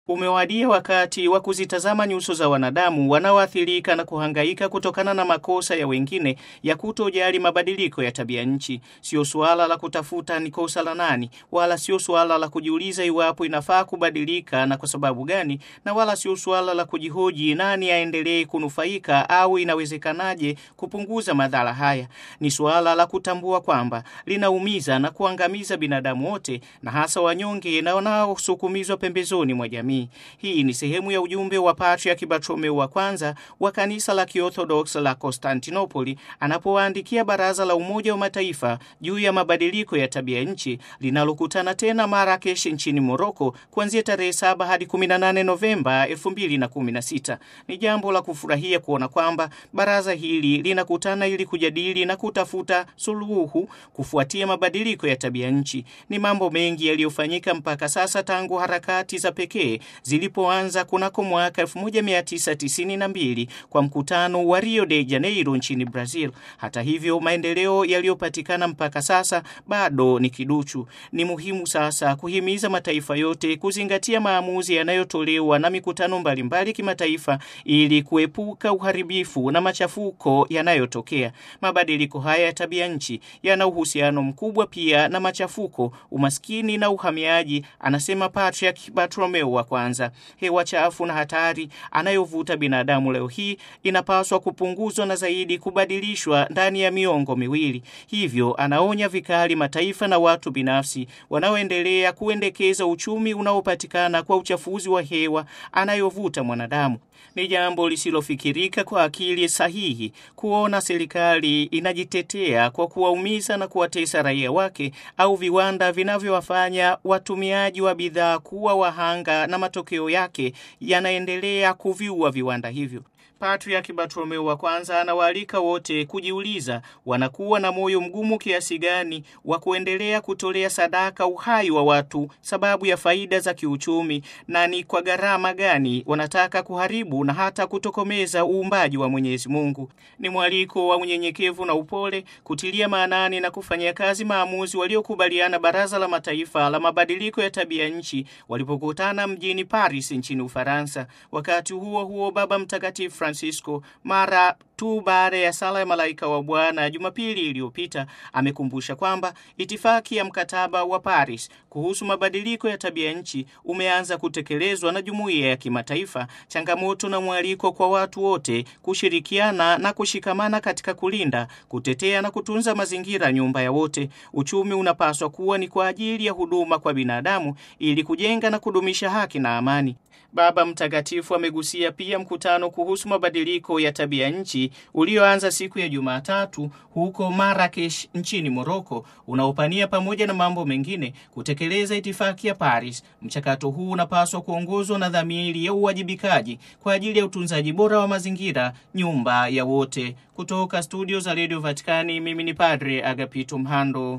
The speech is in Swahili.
Umewadia wakati wa kuzitazama nyuso za wanadamu wanaoathirika na kuhangaika kutokana na makosa ya wengine ya kutojali mabadiliko ya tabia nchi. Sio suala la kutafuta ni kosa la nani, wala sio suala la kujiuliza iwapo inafaa kubadilika na kwa sababu gani, na wala sio suala la kujihoji nani aendelee kunufaika au inawezekanaje kupunguza madhara haya. Ni suala la kutambua kwamba linaumiza na kuangamiza binadamu wote, na hasa wanyonge na wanaosukumizwa pembezoni mwa jamii. Hii ni sehemu ya ujumbe wa Patriarki Bartolomeo wa kwanza wa kanisa la Kiorthodox la Konstantinopoli anapowaandikia Baraza la Umoja wa Mataifa juu ya mabadiliko ya tabia nchi linalokutana tena Marakesh nchini Moroko kuanzia tarehe 7 hadi 18 Novemba 2016. Ni jambo la kufurahia kuona kwamba baraza hili linakutana ili kujadili na kutafuta suluhu kufuatia mabadiliko ya tabia nchi. Ni mambo mengi yaliyofanyika mpaka sasa tangu harakati za pekee zilipoanza kunako mwaka 1992 kwa mkutano wa Rio de Janeiro nchini Brazil. Hata hivyo, maendeleo yaliyopatikana mpaka sasa bado ni kiduchu. Ni muhimu sasa kuhimiza mataifa yote kuzingatia maamuzi yanayotolewa na mikutano mbalimbali kimataifa ili kuepuka uharibifu na machafuko yanayotokea. Mabadiliko haya ya tabia nchi yana uhusiano mkubwa pia na machafuko, umaskini na uhamiaji, anasema Patriarch Bartolomeo wa kwanza. Hewa chafu na hatari anayovuta binadamu leo hii inapaswa kupunguzwa na zaidi kubadilishwa ndani ya miongo miwili. Hivyo anaonya vikali mataifa na watu binafsi wanaoendelea kuendekeza uchumi unaopatikana kwa uchafuzi wa hewa anayovuta mwanadamu. Ni jambo lisilofikirika kwa akili sahihi kuona serikali inajitetea kwa kuwaumiza na kuwatesa raia wake au viwanda vinavyowafanya watumiaji wa bidhaa kuwa wahanga na matokeo yake yanaendelea kuviua viwanda hivyo. Patriarki Bartolomeo wa kwanza anawaalika wote kujiuliza wanakuwa na moyo mgumu kiasi gani wa kuendelea kutolea sadaka uhai wa watu sababu ya faida za kiuchumi, na ni kwa gharama gani wanataka kuharibu na hata kutokomeza uumbaji wa Mwenyezi Mungu. Ni mwaliko wa unyenyekevu na upole kutilia maanani na kufanyia kazi maamuzi waliokubaliana Baraza la Mataifa la Mabadiliko ya Tabia Nchi walipokutana mjini Paris nchini Ufaransa. Wakati huo huo, Baba Mtakatifu Francisco mara tu baada ya sala ya malaika wa Bwana Jumapili iliyopita amekumbusha kwamba itifaki ya mkataba wa Paris kuhusu mabadiliko ya tabia nchi umeanza kutekelezwa na jumuiya ya kimataifa, changamoto na mwaliko kwa watu wote kushirikiana na kushikamana katika kulinda, kutetea na kutunza mazingira, nyumba ya wote. Uchumi unapaswa kuwa ni kwa ajili ya huduma kwa binadamu ili kujenga na kudumisha haki na amani. Baba Mtakatifu amegusia pia mkutano kuhusu mabadiliko ya tabia nchi ulioanza siku ya Jumatatu huko Marrakesh nchini Moroko, unaopania pamoja na mambo mengine kutekeleza itifaki ya Paris. Mchakato huu unapaswa kuongozwa na dhamiri ya uwajibikaji kwa ajili ya utunzaji bora wa mazingira, nyumba ya wote. Kutoka studio za Radio Vatikani, mimi ni Padre Agapito Mhando.